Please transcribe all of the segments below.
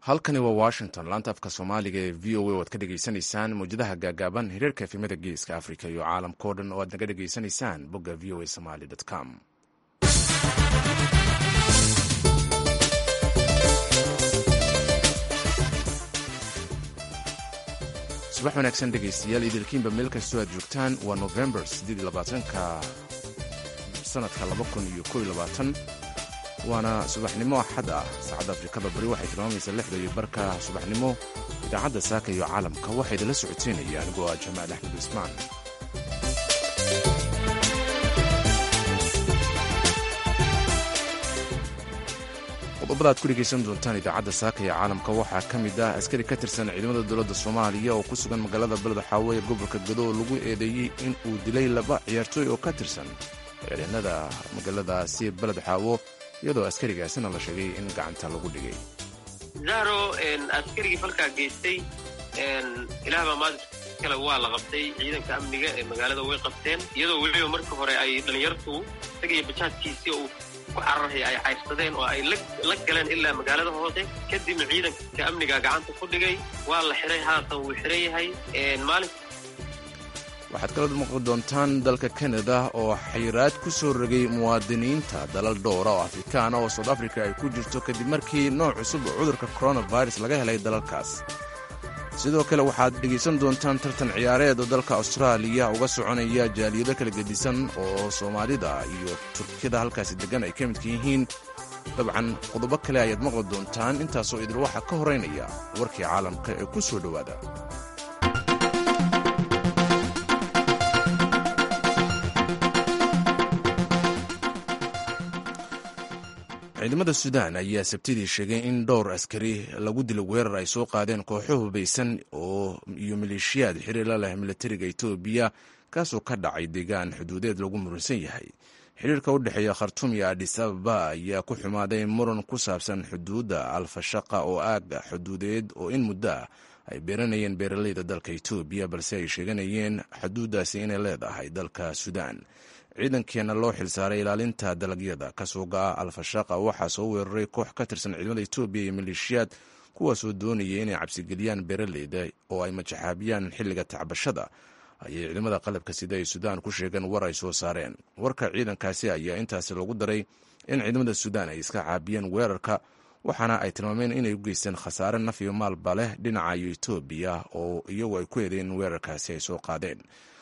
halkani waa washington laanta afka soomaaliga ee v o a oad ka dhegaysanaysaan mawjadaha gaagaaban hiriirka efimada geeska africa iyo caalamkao dhan oo aad naga dhegaysanaysaan bogga v o a somaly com subax wanaagsan dhegaystayaal idilkiinba meel kastoo aad joogtaan waa november ka sanadka waana subaxnimo axad ah saacadda afrikada bari waxay tilmaamaysaa lixda iyo barka subaxnimo idaacadda saaka iyo caalamka waxaa idinla socoteynaya anigoo ah jamaal axmed cismaan qodobada aad ku dhegaysan doontaan idaacadda saaka iyo caalamka waxaa ka mid ah askari ka tirsan ciidamada dowladda soomaaliya oo ku sugan magaalada beled xaawo ee gobolka gado oo lagu eedeeyey in uu dilay laba ciyaartooy oo ka tirsan ciidanada magaaladaasi beled xaawo iyadoo askarigaasina la sheegay in gacanta lagu dhigay zahro askarigii falkaa geystay ilaah baa maanta kale waa la qabtay ciidanka amniga ee magaalada way qabteen iyadoo weliba marka hore ay dhallinyartu isaga iyo bajaadkiisii uu ku cararhay ay cayrsadeen oo ay la galeen ilaa magaalada hoose kadibna ciidanka amniga gacanta ku dhigay waa la xiray haatan wuu xiran yahay maalin waxaad kala maqli doontaan dalka kanada oo xayiraad ku soo rogay muwaadiniinta dalal dhowra oo afrikaana oo soud africa ay ku jirto kadib markii nooc cusub oo cudurka coronavirus laga helay dalalkaas sidoo kale waxaad dhegaysan doontaan tartan ciyaareed oo dalka austraaliya uga soconaya jaaliyado kala gedisan oo soomaalida iyo turkiyada halkaasi deggan ay ka midka yihiin dabcan qodobo kale ayaad maqli doontaan intaasoo idil waxaa ka horeynaya warkii caalamka ee ku soo dhowaada ciidamada suudaan ayaa sabtidii sheegay in dhowr askari lagu dilo weerar ay soo qaadeen kooxo hubaysan oo iyo maleeshiyaad xiriir la leh militariga etoobiya kaasoo ka dhacay deegaan xuduudeed lagu muransan yahay xiriirka u dhexeeya khartuum iyo adis ababa ayaa ku xumaaday muran ku saabsan xuduudda alfashaqa oo aaga xuduudeed oo in muddo ah ay beeranayeen beeraleyda dalka etoobiya balse ay sheeganayeen xuduuddaasi inay leedahay dalka suudaan ciidankeena loo xilsaaray ilaalinta dalagyada kasoo ga-a alfashaqa waxaa soo weeraray koox ka tirsan ciidamada etoobiya iyo maleeshiyaad kuwaasoo doonaya inay cabsigeliyaan beeraleyda oo ay majaxaabiyaan xilliga tacbashada ayay ciidamada qalabka sida ay suudaan ku sheegeen war ay soo saareen warka ciidankaasi ayaa intaasi lagu daray in ciidamada suudaan ay iska caabiyeen weerarka waxaana ay tilmaameen inay u geysteen khasaare naf iyo maalba leh dhinaca etoobiya oo iyagu ay ku eedeen in weerarkaasi ay soo qaadeen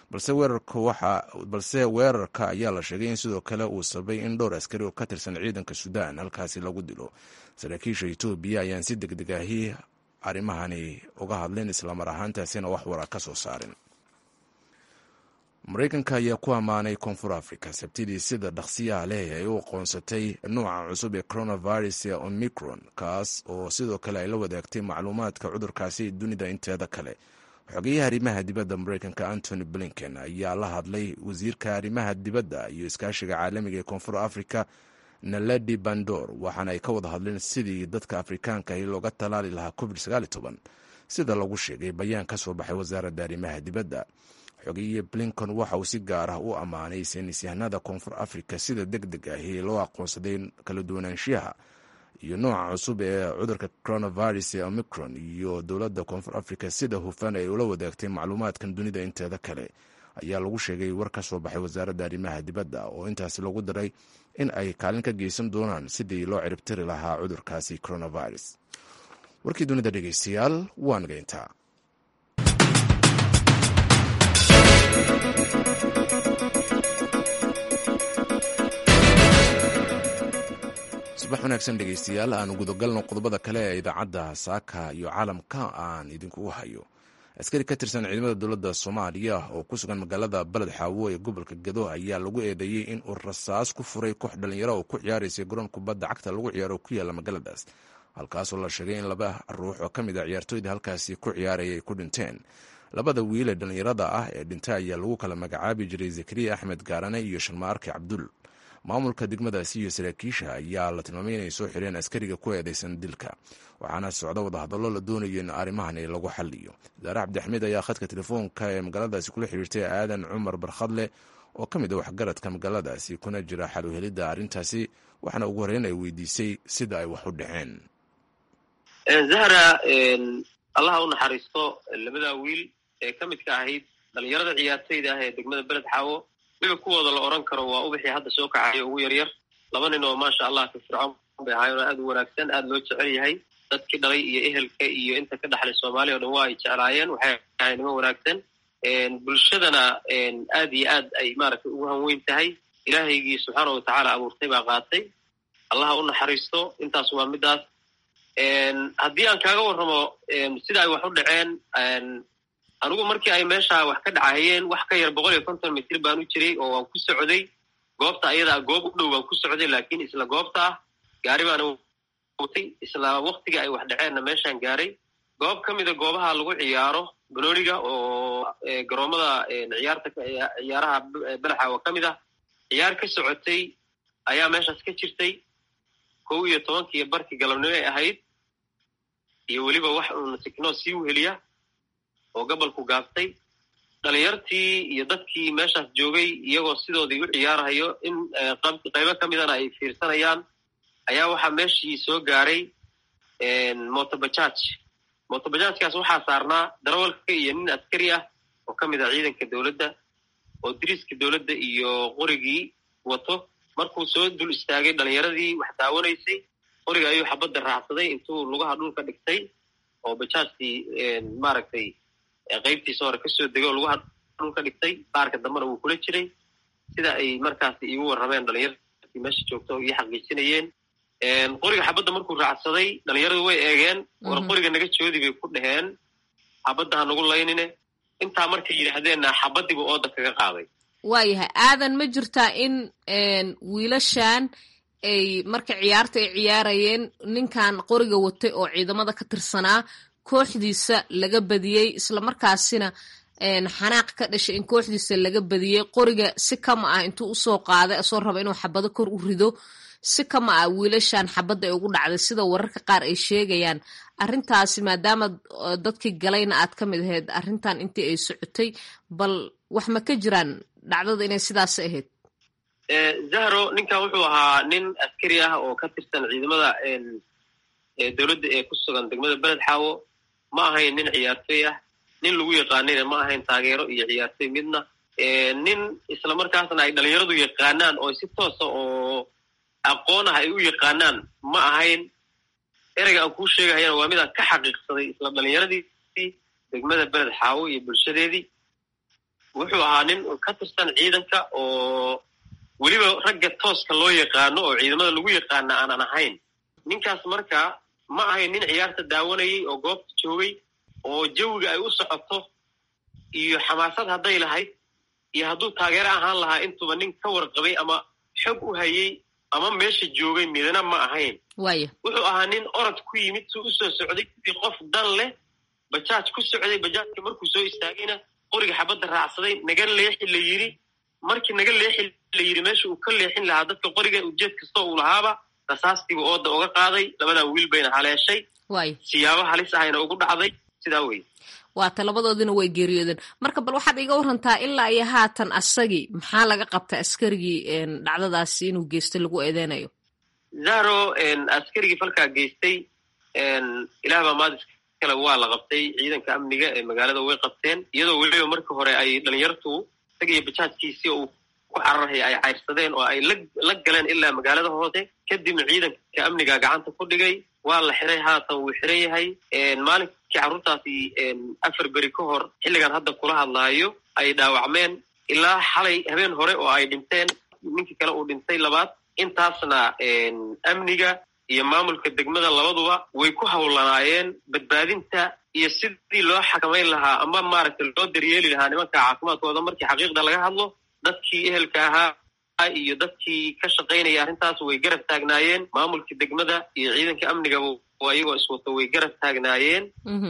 balse weerarka ayaa la sheegay in sidoo kale uu sabay in dhowr askari oo ka tirsan ciidanka suudaan halkaasi lagu dilo saraakiisha etoobiya ayaan si deg deg ahi arrimahani uga hadlin islamar ahaantaasina wax wara ka soo saarin maraykanka ayaa ku ammaanay koonfur africa sabtidii sida dhaqsiyaha leh ay u aqoonsatay nuuca cusub ee coronavirus ee omicron kaas oo sidoo kale ay la wadaagtay macluumaadka cudurkaasi dunida inteeda kale xogeyaha arrimaha dibadda maraykanka antony blinken ayaa la hadlay wasiirka arrimaha dibadda iyo iskaashiga caalamiga ee koonfur africa naledi bandor waxaana ay ka wada hadleen sidii dadka afrikaanka ahi looga talaali lahaa covid sida lagu sheegay bayaan ka soo baxay wasaaradda arrimaha dibadda xogeeye blinken waxa uu si gaar ah u ammaanay saynisyahanada koonfur africa sida deg deg ahi loo aqoonsaday kala duwanaanshiyaha iyo nooca cusub ee cudurka coronavirus ee omicron iyo dowladda koonfur africa sida hufan ay ula wadaagtay macluumaadkan dunida inteeda kale ayaa lagu sheegay war ka soo baxay wasaaradda arrimaha dibadda oo intaasi lagu daray in ay kaalin ka geysan doonaan sidii loo ciribtiri lahaa cudurkaasi coronavirus warkii dunida dhegeystayaal waa nageyntaa subax wanaagsan dhegeystayaal aan gudagalno qodobada kale ee idaacadda saaka iyo caalamka aan idinkugu hayo askari ka tirsan ciidamada dowladda soomaaliya oo ku sugan magaalada beled xaawo ee gobolka gado ayaa lagu eedeeyey in uu rasaas ku furay koox dhalinyaro oo ku ciyaaraysay garoon kubadda cagta lagu ciyaaro ku yaalla magaaladaas halkaasoo la sheegay in laba ruux oo ka mid a ciyaartooyda halkaasi ku ciyaaraya ay ku dhinteen labada wiil ee dhallinyarada ah ee dhintay ayaa lagu kala magacaabi jiray zakariya axmed gaarane iyo sharmaarke cabdul maamulka degmadaasi iyo saraakiisha ayaa la tilmaamay inay soo xireen askariga ku eedeysan dilka waxaana socda wadahadallo la doonayo in arrimahani lagu xaliyo daare cabdixamiid ayaa khadka telefoonka ee magaaladaasi kula xiriirtay aadan cumar barkhadle oo ka mid a waxgaradka magaaladaasi kuna jira xaluhelidda arrintaasi waxaana ugu horreyn ay weydiisay sida ay wax u dhaceen zahra allaha u naxariisto labadaa wiil ee ka midka ahayd dhalinyarada ciyaartayda ah ee degmada beled xaawo wixii kuwooda la odhan karo waa ubixii hadda soo kacayo ugu yaryar laba nin oo maasha allah ka fircoon bay ahaayeen oo aad u wanaagsan aad loo jecel yahay dadkii dhalay iyo ehelka iyo inta ka dhexlay soomaaliya o dhan waa ay jeclaayeen waxay ahay nimo wanaagsan bulshadana aad iyo aad ay maaragtay ugu hanweyn tahay ilaahaygii subxaana watacaala abuurtay baa qaatay allaha u naxariisto intaas waa midaas haddii aan kaaga warramo sida ay wax u dhaceen anigu markii ay meesha wax ka dhacahayeen wax ka yar boqol iyo konton mitir baan u jiray oo waan ku socday goobta ayadaa goob u dhow baan ku socday laakiin isla goobta ah gaari baana watay isla waktiga ay wax dhaceenna meeshaan gaaray goob ka mida goobaha lagu ciyaaro banooniga oo garoomada ciyaarta ciyaaraha belaxa oo ka mid ah ciyaar ka socotay ayaa meeshaas ka jirtay kow iyo tobankii barkii galabnimo ay ahayd iyo weliba wax uun siknoo sii weheliya oo gobolku gaabtay dhalinyartii iyo dadkii meeshaas joogay iyagoo sidoodii u ciyaarahayo in qaybo ka midana ay fiirsanayaan ayaa waxaa meeshii soo gaaray motobajaaj motobajaajkaas waxaa saarnaa darawalka iyo nin askari ah oo ka mid ah ciidanka dowladda oo diriiska dowladda iyo qorigii wato markuu soo dul istaagay dhalinyaradii wax daawanaysay qoriga ayuu xabadda raacsaday intuu lugaha dhulka dhigtay oo bajaajkii maaragtay qaybtiisa hore kasoo degay oo lugaha dhulka dhigtay baarka dambena wuu kula jiray sida ay markaasi iigu warrameen dhalinyartii meesha joogta oo ii xaqiijinayeen qoriga xabadda markuu raacsaday dhalinyaradu way eegeen war qoriga naga joodi bay ku dhaheen xabadda ha nagu laynine intaa markay yidhaahdeenna xabaddiibu ooda kaga qaaday waayahay aadan ma jirtaa in wiilashan ay marka ciyaarta ay ciyaarayeen ninkan qoriga watay oo ciidamada ka tirsanaa kooxdiisa laga badiyey islamarkaasina xanaaq ka dhashay in kooxdiisa laga badiyey qoriga si kama ah intuu usoo qaaday asoo raba inuu xabado kor u rido si kama ah wiilashan xabadda ay ugu dhacday sida wararka qaar ay sheegayaan arrintaasi maadaama dadkii galayna aad ka mid ahayd arrintan intii ay socotay bal wax ma ka jiraan dhacdada inay sidaas ahayd zahro ninkan wuxuu ahaa nin askari ah oo ka tirsan ciidamada dowladda ee ku sugan degmada beled xaawo ma ahayn nin ciyaartoy ah nin lagu yaqaanayna ma ahayn taageero iyo ciyaartoy midna nin isla markaasna ay dhalinyaradu yaqaanaan oo si toosa oo aqoon ah ay u yaqaanaan ma ahayn ereyga aan kuu sheegahayana waa midaan ka xaqiiqsaday isla dhalinyaradii degmada beled xaawo iyo bulshadeedii wuxuu ahaa nin ka tirsan ciidanka oo weliba ragga tooska loo yaqaano oo ciidamada lagu yaqaana aanan ahayn ninkaas marka ma ahayn nin ciyaarta daawanayay oo goobta joogay oo jawiga ay u socoto iyo xamaasad hadday lahayd iyo hadduu taageero ahaan lahaa intuba nin ka warqabay ama xog u hayay ama meesha joogay midna ma ahayn wuxuu ahaa nin orod ku yimid suu usoo socday sidii qof dan leh bajaaj ku socday bajaajka markuu soo istaagayna qoriga xabadda raacsaday naga leexi la yidhi markii naga leexi la yidhi meesha uu ka leexin lahaa dadka qoriga ujeed kastoo uu lahaaba rasaastiibu ooda uga qaaday labadaa wiil bayna haleeshay siyaabo halis ahayna ugu dhacday sidaa wey waata labadoodina way geeriyoodeen marka bal waxaad iga warantaa ilaa iyo haatan asagii maxaa laga qabta askarigii dhacdadaasi inuu geystay lagu eedeynayo zahro askarigii falkaa geystay ilaah baa maadis kale waa la qabtay ciidanka amniga ee magaalada way qabteen iyadoo weliba markii hore ay dhalinyartu isagiyo bajaajkiisii uu ku cararhaya ay cayrsadeen oo ay la galeen ilaa magaalada hoose kadibna ciidanka amniga gacanta ku dhigay waa la xiray haatan wuu xiran yahay maalinkii carruurtaasi afar beri ka hor xilligan hadda kula hadlaayo ay dhaawacmeen ilaa xalay habeen hore oo ay dhinteen ninkii kale uu dhintay labaad intaasna amniga iyo maamulka degmada labaduba way ku hawlanaayeen badbaadinta iyo sidii loo xakamayn lahaa ama maaragtay loo daryeeli lahaa nimanka caafimaadkooda markii xaqiiqda laga hadlo dadkii ehelka ahaa iyo dadkii ka shaqaynaya arrintaas way garab taagnaayeen maamulka degmada iyo ciidanka amnigaba iyagoo iswato way garab taagnaayeen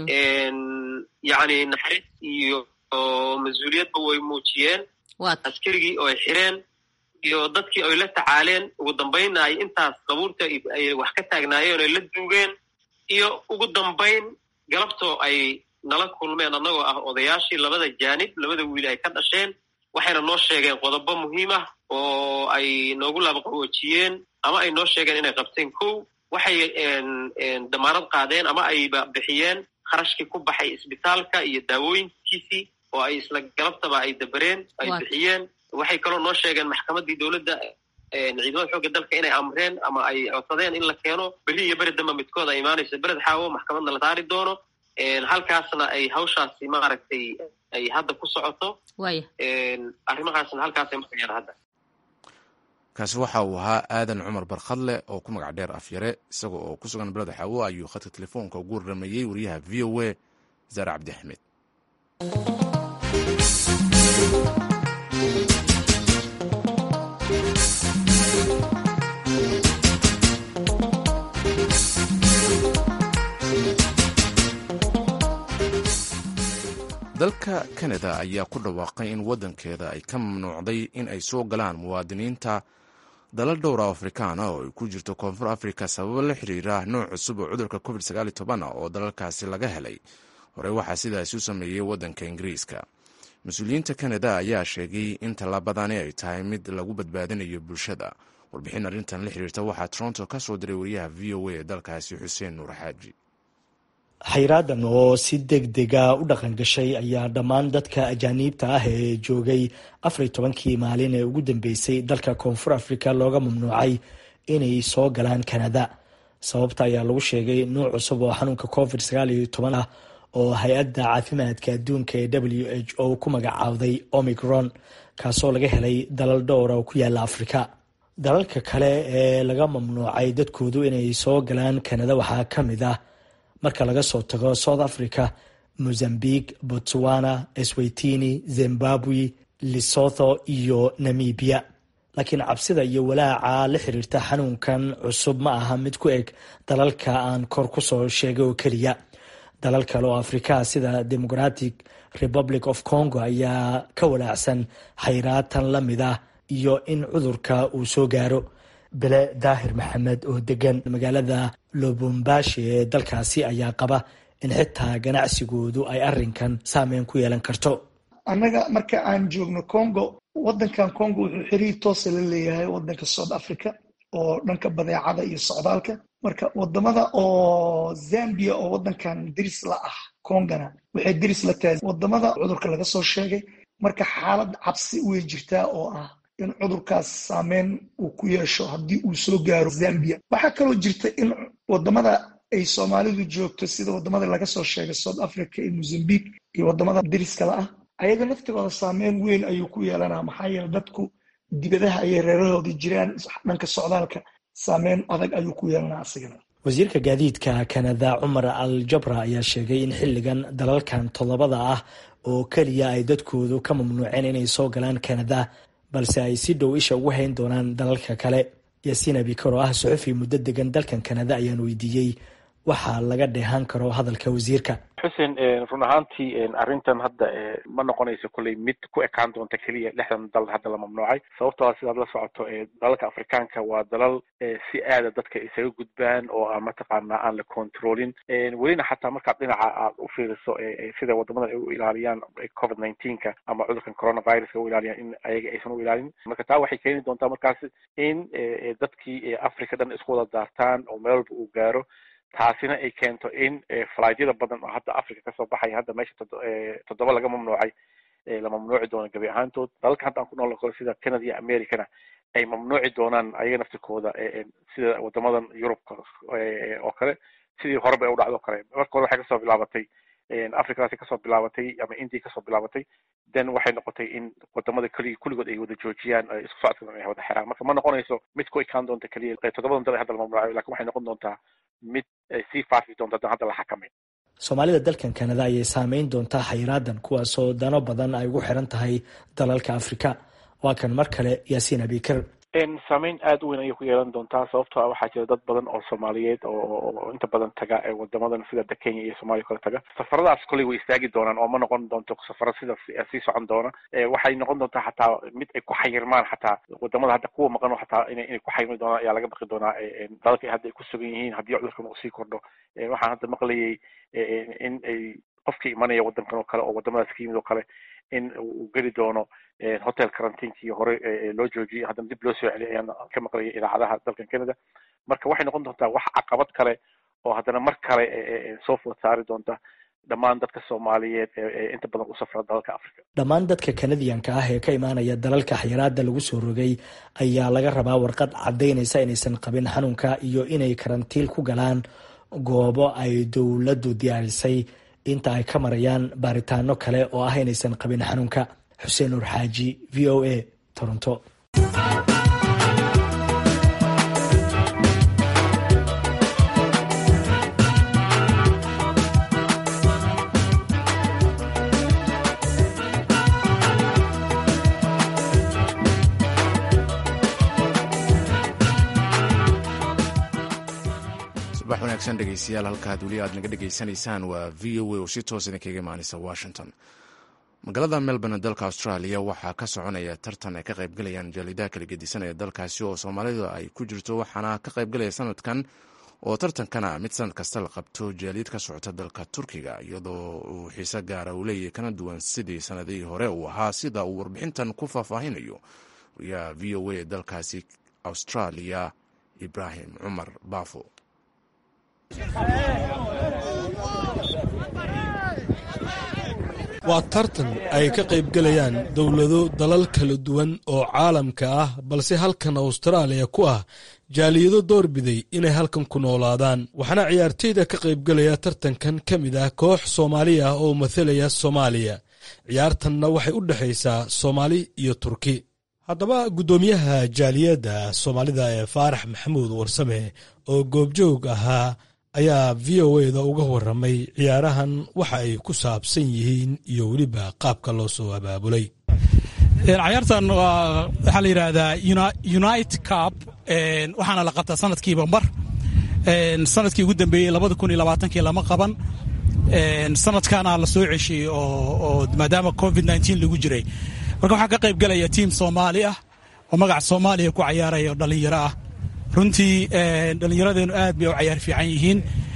yacni naxariis iyo mas-uuliyadba way muujiyeen askarigii oo ay xireen iyo dadkii ay la tacaaleen ugu dambaynna ay intaas qabuurta ay wax ka taagnaayeen oo ay la duugeen iyo ugu dambayn galabtoo ay nala kulmeen annagoo ah odayaashii labada jaanib labada wiil ay ka dhasheen waxayna noo sheegeen qodobo muhiim ah oo ay noogu laabaqawoojiyeen ama ay noo sheegeen inay qabteen kow waxay damaanad qaadeen ama ayba bixiyeen kharashkii ku baxay isbitaalka iyo daawooyinkiisii oo ay isla galabtaba ay dabereen ay bixiyeen waxay kaloo noo sheegeen maxkamaddii dowladda ciidamada xoogga dalka inay amreen ama ay codsadeen in la keeno beri iyo beri damba midkood ay imaanayso bered xaawo maxkamadna la saari doono halkaasna ay hawshaasi maaragtay ay hadda ku socoto arrimahaasna halkaasay marayaan hadda kaasi waxa uu ahaa aadan cumar barkhadle oo ku magac dheer afyare isaga oo ku sugan beleda xaawo ayuu khadka telefoonka ugu warramayey wariyaha v o a zaare cabdi axmed dalka kanada ayaa ku dhawaaqay in waddankeeda ay ka mamnuucday in ay soo galaan muwaadiniinta dalal dhowra afrikaana oo ay ku jirto koonfur afrika sababo la xiriira nooc cusub oo cudurka covid oo dalalkaasi laga helay horey waxaa sidaasi u sameeyey waddanka ingiriiska mas-uuliyiinta kanada ayaa sheegay in tallaabadani ay tahay mid lagu badbaadinayo bulshada warbixin arrintan la xiriirta waxaa toronto ka soo diray wariyaha v o a ee dalkaasi xuseen nuur xaaji xayraadan oo si deg dega u dhaqan gashay ayaa dhammaan dadka ajaaniibta ah ee joogay afar iyo tobankii maalin ee ugu dambeysay dalka koonfur afrika looga mamnuucay inay soo galaan kanada sababta ayaa lagu sheegay nuuc cusub oo xanuunka covid sagaal iyo toban ah oo hay-adda caafimaadka adduunka ee w h o ku magacaawday omicron kaasoo laga helay dalal dhowra oo ku yaala afrika dalalka kale ee laga mamnuucay dadkoodu inay soo galaan kanada waxaa ka mid ah marka laga soo tago south africa mozambique botswana eswatini zimbabwe lesotho iyo namibia laakiin cabsida iyo walaaca la xiriirta xanuunkan cusub ma aha mid ku eg dalalka aan kor ku soo sheegay oo keliya dalal kale oo afrika sida democratic republic of congo ayaa ka walaacsan xayraatan la mid ah iyo in cudurka uu soo gaaro bele daahir maxamed oo degan magaalada lobombashi ee dalkaasi ayaa qaba in xitaa ganacsigoodu ay arinkan saameyn ku yeelan karto annaga marka aan joogno congo wadankan congo wuxuu xiriir toosa la leeyahay wadanka south africa oo dhanka badeecada iyo socdaalka marka wadamada oo zambia oo wadankan diris la ah congona waxay diris la tahay wadamada cudurka laga soo sheegay marka xaalad cabsi way jirtaa oo ah in cudurkaas saameyn uu ku yeesho haddii uu soo gaaro zambia waxaa kaloo jirta in wadamada ay soomaalidu joogto sida wadamada laga soo sheegay south africa iyo mozambique iyo wadamada diriskala ah ayaga laftigooda saameyn weyn ayuu ku yeelanaa maxaa yeele dadku dibadaha ayay reerahoodii jiraan dhanka socdaalka saameyn adag ayuu ku yeelanaa asigana wasiirka gaadiidka kanada cumar al jabra ayaa sheegay in xilligan dalalkan toddobada ah oo keliya ay dadkoodu ka mamnuuceen inay soo galaan kanada balse ay si dhow isha ugu hayn doonaan dalalka kale yaasiin abikar oo ah suxufi muddo degan dalkan kanada ayaan weydiiyey waxaa laga dheehan karo hadalka wasiirka xuseen run ahaantii arrintan hadda ma noqonayso kolley mid ku ekaan doonta keliya lixdan dal hadda la mamnuucay sababtoo a sidaad la socoto dalalka afrikaanka waa dalal si aada dadka isaga gudbaan oo aan mataqaanaa aan la controlin welina xataa markaad dhinaca aad u fiiriso sida wadamadan ay u ilaaliyaan covid nineteenka ama cudurkan coronaviruska u ilaaliyaan in ayaga aysan u ilaalin marka taa waxay keeni doontaa markaas in dadkii africa dhan isku wada daartaan oo meel walba uu gaaro taasina ay keento in falaadyada badan oo hadda africa kasoo baxaya hadda meesha toddoba laga mamnuucay la mamnuuci doono gabi ahaantood dalalka hadda aan ku nool karo sida canada iyo americana ay mamnuuci doonaan ayaga naftirkooda sida wadamadan yurubka oo kale sidii horeba ay u dhacdo kale marka hore waxay kasoo bilaabatay africadaasi kasoo bilaabatay ama india kasoo bilaabatay then waxay noqotay in wadamada keli kulligood ay wada joojiyaan isku socodka ay wada xiraan marka ma noqonayso mid ku ekaan doonta keliya toddobadan dal hadda la mamnuucayo lakin waxay noqon doontaa mid sii faafi doonta hadan hadda la xakamayn soomaalida dalkan kanada ayay saameyn doontaa xayraadan kuwaasoo dano badan ay ugu xiran tahay dalalka afrika waa kan mar kale yaasiin abikar saameyn aada u weyn ayay ku yeelan doontaa sababtoo a waxaa jira dad badan oo soomaaliyeed oo inta badan taga wadamadan sida da kenya iyo soomaliya kale taga safaradaas kolley way istaagi doonaan oo ma noqon doonto safaro sida sii socon doona waxay noqon doontaa xataa mid ay ku xayirmaan xataa wadamada hadda kuwa maqan xataa ina inay ku xayirmi doonaan ayaa laga baqi doonaa dalalka hadda ay ku sugan yihiin haddii cudurkan uu sii kordho waxaan hadda maqlayay in ay qofkii imanaya wadankan oo kale oo wadamadaas ka yimid oo kale in uu geli doono hotel karantiinkii hore loo joojiyay haddana dib loo soo celiyay ayaan ka maqlayay idaacadaha dalkan canada marka waxay noqon doontaa wax caqabad kale oo haddana mar kale soo food saari doonta dhammaan dadka soomaaliyeed ee inta badan u safra dalalka africa dhammaan dadka kanadiyanka ah ee ka imaanaya dalalka xayiraada lagu soo rogay ayaa laga rabaa warqad caddaynaysa inaysan qabin xanuunka iyo inay karantiil ku galaan goobo ay dowladdu diyaarisay inta ay ka marayaan baaritaano kale oo ah inaysan qabin xanuunka xuseen nuur xaaji v o a toronto subax wanaagsan dhegeystayaal halkaad weli aad naga dhegeysanaysaan waa v o a oo si toos idinkaga imaaneysa washington magaalada melbourne dalka australia waxaa ka soconaya tartan ay ka qaybgalayaan jaalidaha kala gedisan ee dalkaasi oo soomaalida ay ku jirto waxaana ka qaybgalaya sanadkan oo tartankana mid sanad kasta la qabto jaaliyad ka socota dalka turkiga iyadoo uu xiise gaara uu leeyahay kana duwan sidii sanadihii hore uu ahaa sida uu warbixintan ku faahfaahinayo wariyaha v o a ee dalkaasi australia ibraahim cumar baafo waa tartan ay ka qaybgalayaan dowlado dalal kala duwan oo caalamka ah balse halkan austraaliya ku ah jaaliyado doorbiday inay halkan ku noolaadaan waxaana ciyaarteyda ka qaybgalaya tartankan ka mid ah koox soomaali ah oo mathalaya soomaaliya ciyaartanna waxay u dhexaysaa soomaali iyo turki haddaba guddoomiyaha jaaliyadda soomaalida ee faarax maxamuud warsame oo goobjoog ahaa ayaa v o eda uga waramay ciyaarahan waxa ay ku saabsan yihiin iyo weliba qaabka loo soo abaabulay cayaartan waxaa la yidhaahdaa unite cup waxaana la qabtaa sanadkiiba mar sanadkii ugu dambeeyey labada kun iyo labaatankii lama qaban sanadkaana la soo ceshiyey oo maadaama covid nteen lagu jiray marka waxaa ka qayb galaya tiim soomaali ah oo magaca soomaaliya ku cayaaraya oo dhallinyaro ah runtii dhallinyaradeenu aad bay u cayaar fiican yihiin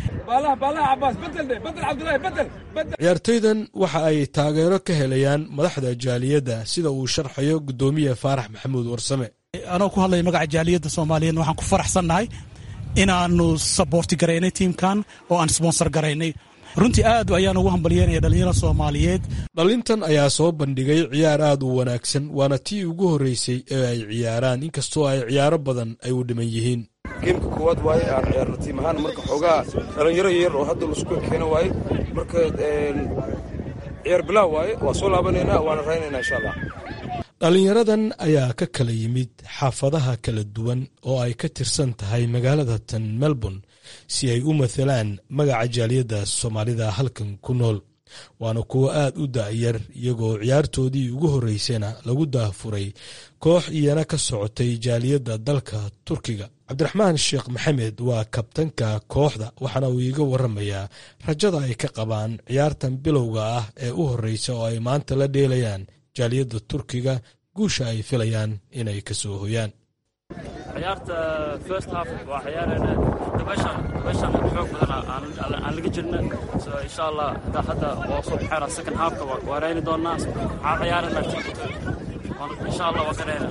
ciyaartoydan waxa ay taageero ka helayaan madaxda jaaliyadda sida uu sharxayo guddoomiye faarax maxamuud warsame anoo ku hadlaya magaca jaaliyadda soomaaliyeed waxaan ku faraxsannahay inaanu saboorti garaynay tiimkan oo aan sponsor garaynay runtii aad ayaan ugu hambalyeynaya dhallinyarada soomaaliyeed dhalintan ayaa soo bandhigay ciyaar aad u wanaagsan waana tii ugu horreysay ee ay ciyaaraan inkastoo ay ciyaaro badan ay u dhiman yihiin geemka koowaad waaye aan ciyaarno tiim ahaan marka xoogaa dhallinyaro yar oo hadda laisku keeno waaye marka ciyaar bilaa waaye waa soo laabanaynaa waana raynaynaa insha allah dhallinyaradan ayaa ka kala yimid xaafadaha kala duwan oo ay ka tirsan tahay magaalada tan melbourne si ay u mathalaan magaca jaaliyadda soomaalida halkan ku nool waana kuwo aad u da'yar iyagoo ciyaartoodii ugu horreysayna lagu daafuray koox iyana ka socotay jaaliyadda dalka turkiga cabdiraxmaan sheekh maxamed waa kabtanka kooxda waxaana uu iiga waramayaa rajada ay ka qabaan ciyaartan bilowga ah ee u horreysa oo ay maanta la dheelayaan jaaliyadda turkiga guusha ay filayaan inay ka soo hoyaan ciyaarta first half waa ciyaarayna dabashan dabashan xoog badan aan laga jirna so insha allah hadda hadda waa soo baxayna second halfka waa rayni doonaa waxaan ciyaarayna insha allah waa ka rayna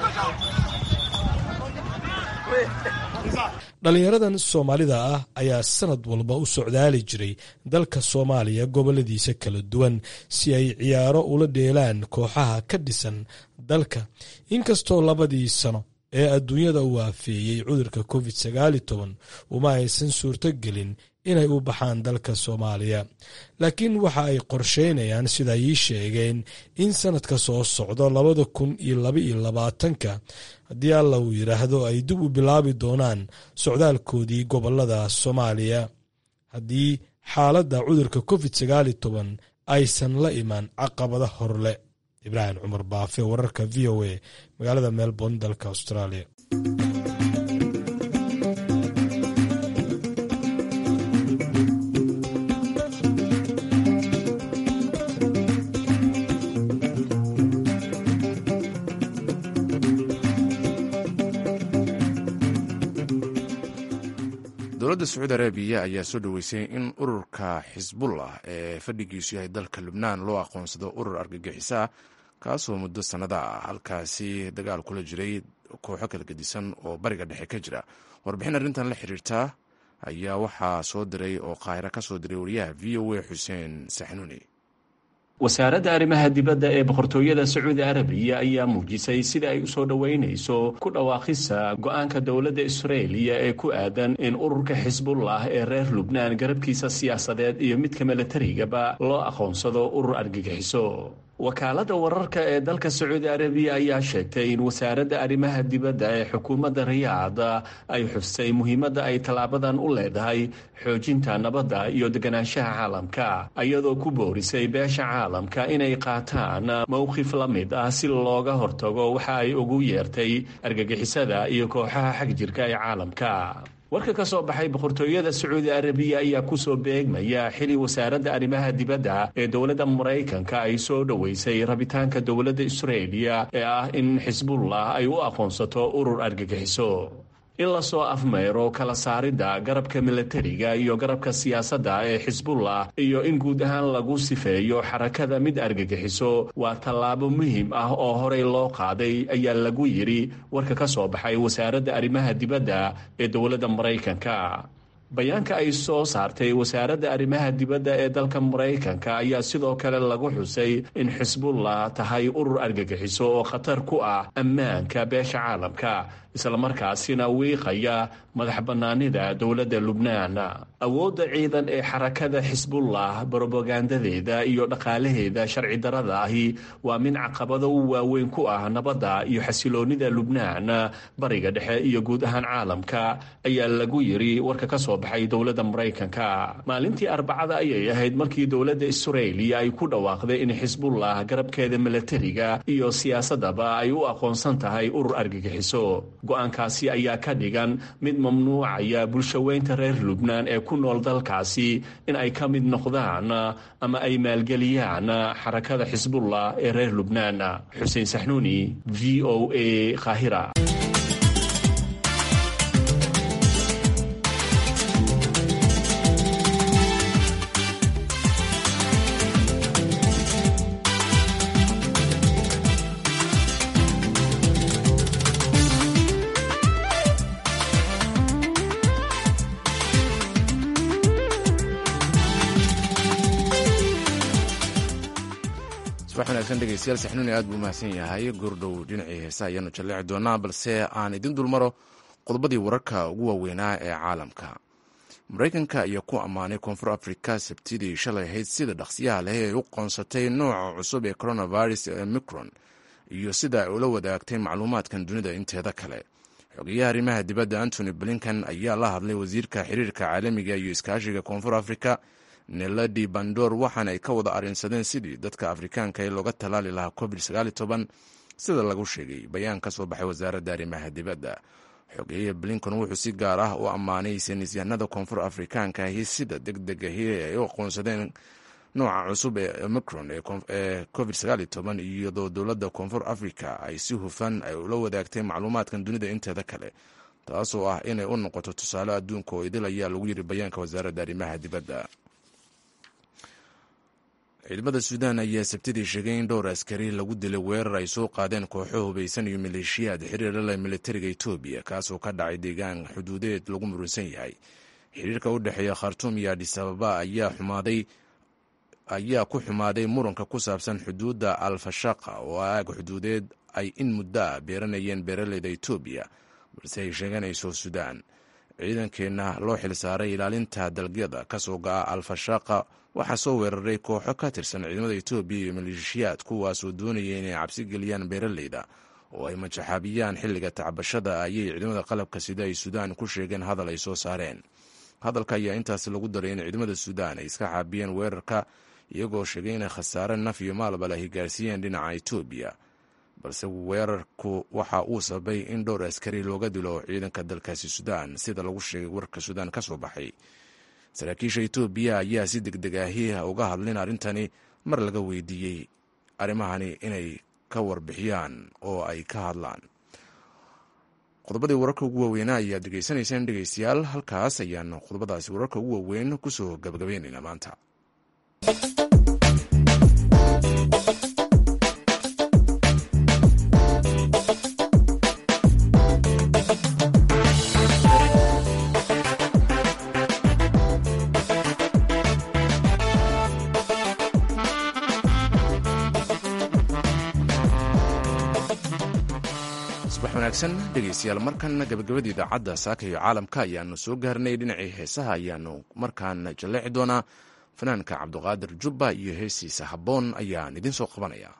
dhallinyaradan soomaalida ah ayaa sanad walba u socdaali jiray dalka soomaaliya goboladiisa kala duwan si ay ciyaaro ula dheelaan kooxaha ka dhisan dalka inkastoo labadii sano ee adduunyada u waafeeyey cudurka covid sagaali toban uma aysan suurto gelin inay u baxaan dalka soomaaliya laakiin waxa ay qorsheynayaan sida ii sheegeen in sanadka soo socdo labada kun iyo laba iyo labaatanka haddii alla uu yidhaahdo ay dib u bilaabi doonaan socdaalkoodii gobolada soomaaliya haddii xaaladda cudurka covid sagaali toban aysan la imaan caqabada horle ibraahim cumar baafe wararka v o a magaalada melbourne dalka australia dowladda sacuudi arabiya ayaa soo dhoweysay in ururka xisbullah ee fadhigiisu yahay dalka lubnaan loo aqoonsado urur argagixiso ah kaasoo muddo sannada ah halkaasi dagaal kula jiray kooxo kala gedisan oo bariga dhexe ka jira warbixin arrintan la xiriirta ayaa waxaa soo diray oo qaahiro ka soo diray wariyaha v o a xuseen saxnuuni wasaaradda arrimaha dibadda ee boqortooyada sacuudi arabiya ayaa muujisay sida ay u soo dhoweynayso ku dhawaaqisa go-aanka dowladda israeliya ee ku aadan in ururka xisbullah ee reer lubnaan garabkiisa siyaasadeed iyo midka milatarigaba loo aqoonsado urur argagixiso wakaaladda wararka ee dalka sacuudi arabiya ayaa sheegtay in wasaaradda arrimaha dibadda ee xukuumadda riyaad ay xustay muhiimadda ay tallaabadan u leedahay xoojinta nabadda iyo deganaanshaha caalamka iyadoo ku boorisay beesha caalamka inay qaataan mowqif la mid ah si looga hortago waxa ay ugu yeertay argagixisada iyo kooxaha xagjirka ee caalamka warka ka soo baxay boqortooyada sacuudi arabiya ayaa kusoo beegmaya xili wasaaradda arrimaha dibadda ee dowladda maraykanka ay soo dhoweysay rabitaanka dowladda israeliya ee ah in xisbullah ay u aqoonsato urur argagixiso in lasoo afmeyro kala saaridda garabka milatariga iyo garabka siyaasadda ee xisbullah iyo in guud ahaan lagu sifeeyo xarakada mid argagixiso waa tallaabo muhiim ah oo horey loo qaaday ayaa lagu yidhi warka ka soo baxay wasaaradda arrimaha dibadda ee dowladda maraykanka bayaanka ay soo saartay wasaaradda arrimaha dibadda ee dalka maraykanka ayaa sidoo kale lagu xusay in xisbullah tahay urur argagixiso oo khatar ku ah ammaanka beesha caalamka islamarkaasina wiiqaya madax bannaanida dowladda lubnaan awoodda ciidan ee xarakada xisbullah brobagandadeeda iyo dhaqaalaheeda sharci darada ahi waa mid caqabado u waaweyn ku ah nabadda iyo xasiloonnida lubnaan bariga dhexe iyo guud ahaan caalamka ayaa lagu yidhi warka ka soo baxay dowladda maraykanka maalintii arbacada ayay ahayd markii dowladda israeliya ay ku dhawaaqday in xisbullah garabkeeda milatariga iyo siyaasadaba ay u aqoonsan tahay urur argagixiso go-aankaasi ayaa ka dhigan mid mamnuucaya bulshaweynta reer lubnaan ee ku nool dalkaasi in ay ka mid noqdaan ama ay maalgeliyaan xarakada xisbullah ee reer lubnaan xuseen saxnuuni v o a qaahira subax wanaagsan dhegeystayaal saxnuuni aad buu umahadsan yahay goordhow dhinacii heesa ayaanu jalleeci doonaa balse aan idin dulmaro qodobadii wararka ugu waaweynaa ee caalamka maraykanka ayaa ku ammaanay koonfur afrika sabtidii shalay ahayd sida dhaqsiyaha leh ay u qoonsatay nooca cusub ee coronavirus ee micron iyo sida ay ula wadaagtay macluumaadkan dunida inteeda kale xogeyaha arrimaha dibadda antony blinkan ayaa la hadlay wasiirka xiriirka caalamiga iyo iskaashiga koonfur afrika neladi bandor waxaana ay ka wada arrinsadeen sidii dadka afrikaanka ee looga tallaali lahaa covid sida lagu sheegay bayaan ka soo baxay wasaaradda arrimaha dibadda xogeeye blinkan wuxuu si gaar ah u ammaanay saynisyahanada koonfur afrikaanka ahi sida deg deg ahi ay u aqoonsadeen nooca cusub ee omicron ee covid iyadoo dowladda koonfur africa ay si hufan ay ula wadaagtay macluumaadkan dunida inteeda kale taasoo ah inay u noqoto tusaale adduunka oo idil ayaa lagu yiri bayaanka wasaaradda arrimaha dibadda ciidamada suudaan ayaa sabtidii sheegay in dhowr askari lagu dilay weerar ay soo qaadeen kooxo hubaysan iyo maleeshiyaad xiriira leh militariga etoobiya kaasoo ka dhacay deegaan xuduudeed lagu murunsan yahay xiriirka u dhexeeya khartuum iyo adisababa ayaa xumaaday ayaa ku xumaaday muranka ku saabsan xuduudda alfashaqa oo aag xuduudeed ay in muddo ah beeranayeen beeraleyda etoobiya balse ay sheeganayso suudaan ciidankeenna loo xilsaaray ilaalinta dalgyada kasoo ga-a alfashaqa waxaa soo weeraray kooxo ka tirsan ciidamada etoobiya iyo maleeshiyaad kuwaasoo doonaya inay cabsi geliyaan beeraleyda oo ay majaxaabiyaan xilliga tacbashada ayay ciidamada qalabka sida ay suudaan ku sheegeen hadal ay soo saareen hadalka ayaa intaas lagu daray in ciidamada suudaan ay iska xaabiyeen weerarka iyagoo sheegay inay khasaare naf iyo maalba lahi gaarsiiyeen dhinaca etoobiya balse weerarku waxa uu sababay in dhowr askari looga dilo ciidanka dalkaasi suudaan sida lagu sheegay warka suudaan ka soo baxay saraakiisha etoobiya ayaa si deg deg ahi uga hadlin arrintani mar laga weydiiyey arrimahani inay ka warbixiyaan oo ay ka hadlaan qodobadii wararka ugu waaweynaa ayaad dhegeysanayseen dhegeystayaal halkaas ayaan qodobadaasi wararka ugu waaweyn kusoo gabagabaynaynaa maanta wanaagsan dhegaystayaal markan gabagabada idaacadda saaka iyo caalamka ayaanu soo gaarnay dhinacii heesaha ayaanu markaan jalleeci doonaa fanaanka cabduqaadir jubba iyo heesiisa habboon ayaan idiin soo qabanaya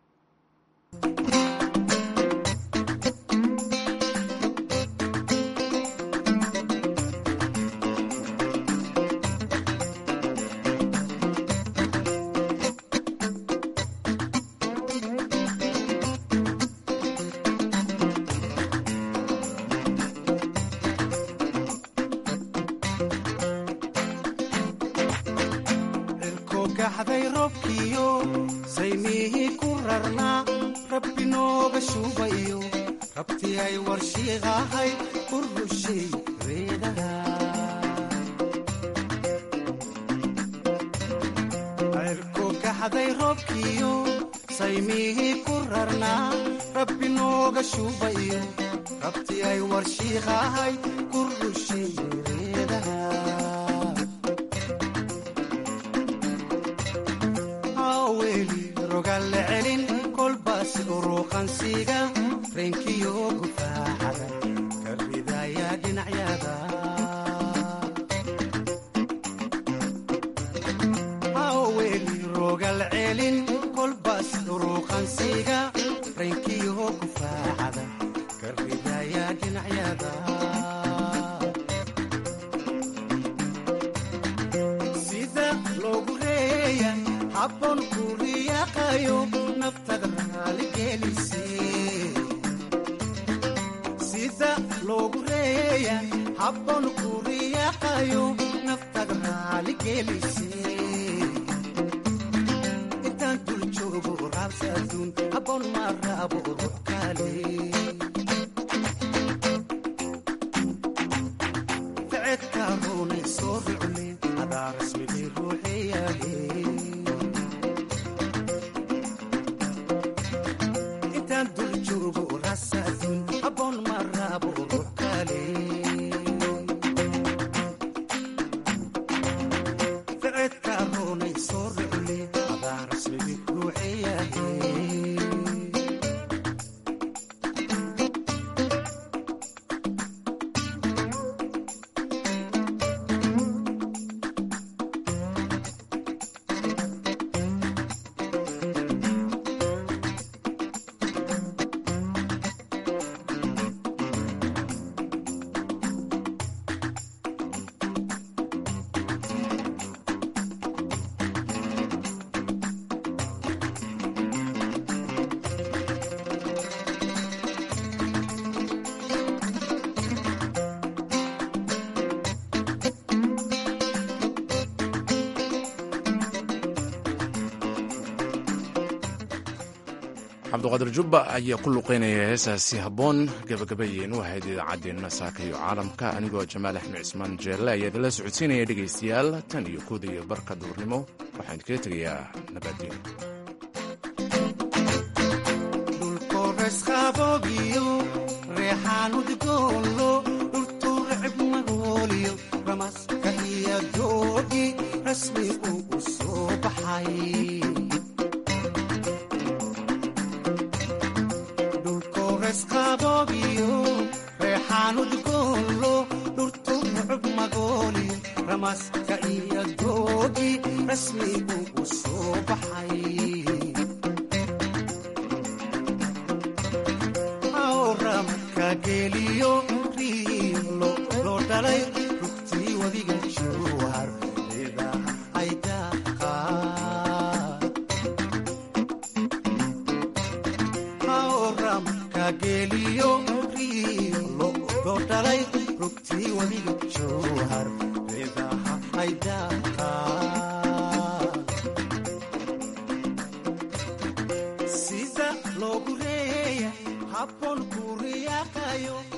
cabduqaadir jubba ayaa ku luqeynaya heesaasi habboon gabagabayeen u ahayd idaacaddeenna saaka iyo caalamka anigoo jamaal axmed cismaan jeelle ayaa idinla socodsiinaya dhegaystayaal tan iyo kooda iyo barka duurnimo waxaan idinkaga tegayaa nabadgelyo ramaska iyo doogi rasmigu u soo baxay awramka geliyo riilo loo dhalay rugtii wadiga jowhar idaha aydaqa awramka geliyo riilo loo dhalay rugtii wadiga jowhar sida loogu reeya habboon ku riyaaqayo